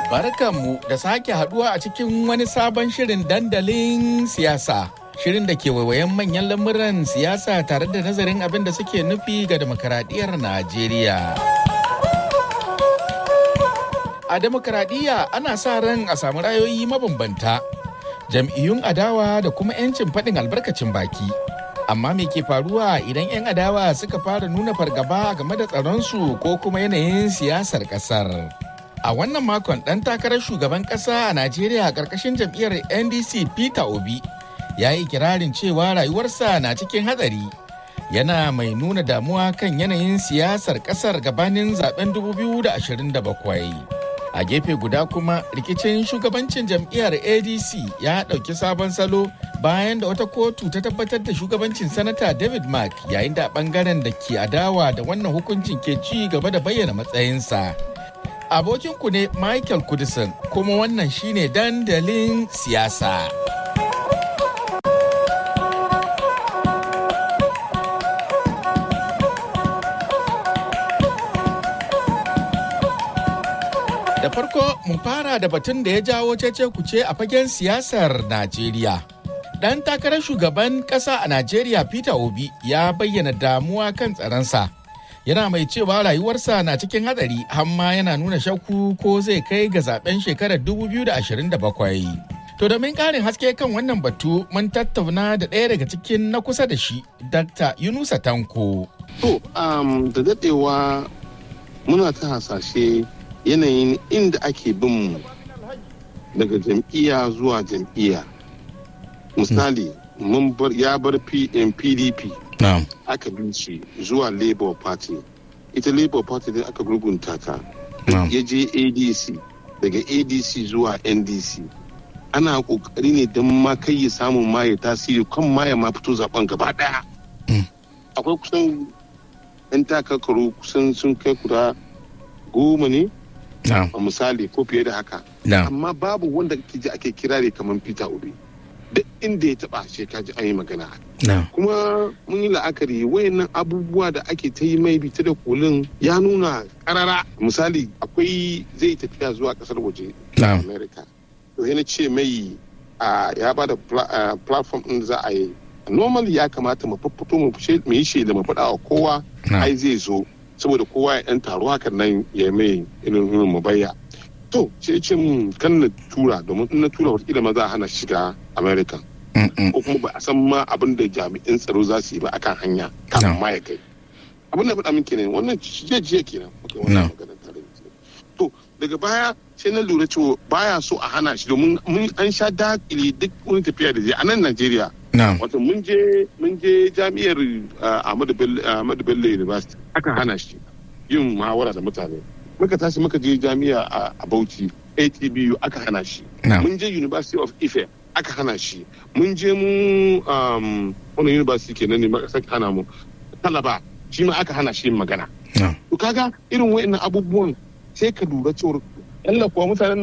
Barkanmu da sake haduwa a cikin wani sabon shirin dandalin siyasa. Shirin da ke waiwayen manyan lamuran siyasa tare da nazarin abin da suke nufi ga demokaradiyyar Najeriya. A demokaradiyya ana sa ran a samu rayoyi mabambanta, jam'iyyun adawa da kuma 'yancin faɗin albarkacin baki. Amma me ke faruwa idan 'yan adawa suka fara nuna fargaba game da tsaronsu ko kuma yanayin siyasar ƙasar? A wannan makon ɗan takarar shugaban ƙasa a Najeriya ƙarƙashin jam'iyyar NDC Peter Obi ya yi kirarin cewa rayuwarsa na cikin hatsari. Yana mai nuna damuwa kan yanayin siyasar ƙasar gabanin zaben 2027. A gefe guda kuma rikicin shugabancin jam'iyyar ADC ya ɗauki sabon salo bayan da wata kotu ta tabbatar da shugabancin sanata David Mark yayin da ɓangaren da ke adawa da wannan hukuncin ke ci gaba da bayyana matsayinsa. abokinku ne Michael Kudisin kuma wannan shine dandalin siyasa. Da farko mu fara da batun da ya jawo cece kuce a fagen siyasar Najeriya. Dan takarar shugaban ƙasa a Najeriya Peter Obi ya bayyana damuwa kan tsaronsa. yana mai cewa rayuwarsa na cikin hadari hamma yana nuna shakku ko zai kai ga zaben shekarar 2027. To domin ƙarin haske kan wannan batu mun tattauna da ɗaya daga cikin na kusa da shi, Dr. Yunusa Tanko. To, um, da daɗewa muna ta hasashe yanayin inda ake bin mu daga jam'iyya zuwa jam'iyya. Misali, mun bar ya bar PDP. Na'am. aka bin shi zuwa labour party ita labour party din aka gurgunta ta ya je adc daga adc zuwa ndc ana kokari ne don ma kai ya samun ma ya tasiri kan ma ya ma fito zaben gaba daya akwai kusan yan takakaru kusan sun kai kuda goma ne a misali ko fiye da haka amma babu wanda ji ake kirare kamar peter obi duk inda ya taba sai ka ji an yi magana kuma mun yi la'akari wayannan abubuwa da ake ta yi mai bita da kolin ya nuna karara misali akwai zai tafiya zuwa kasar waje america to yana ce mai ya ba da platform din za a yi normally ya kamata mu fito mu yi shaida mu faɗa wa kowa ai zai zo saboda kowa ya ɗan taro hakan nan ya mai irin mu bayya to sai ce mun kan na tura domin in na tura wata ma za a hana shiga america ko kuma ba a san ma abin da jami'in tsaro za su yi ba akan hanya kafin ma ya kai abin da faɗa min kenan wannan jiya jiya kenan wannan maganar tare to daga baya sai na lura cewa baya so a hana shi domin mun an sha dakile duk wani tafiya da zai a nan Najeriya wato mun je mun je jami'ar Ahmadu Bello University aka hana shi yin muhawara da mutane muka tashi muka je jami'a a Bauchi ATBU aka hana shi mun je University of Ife aka hana shi mun je mu wani university kenan ne sake hana mu talaba shi ma aka hana shi yin magana to kaga irin wa'annan abubuwan sai ka lura cewar yalla kuwa mutanen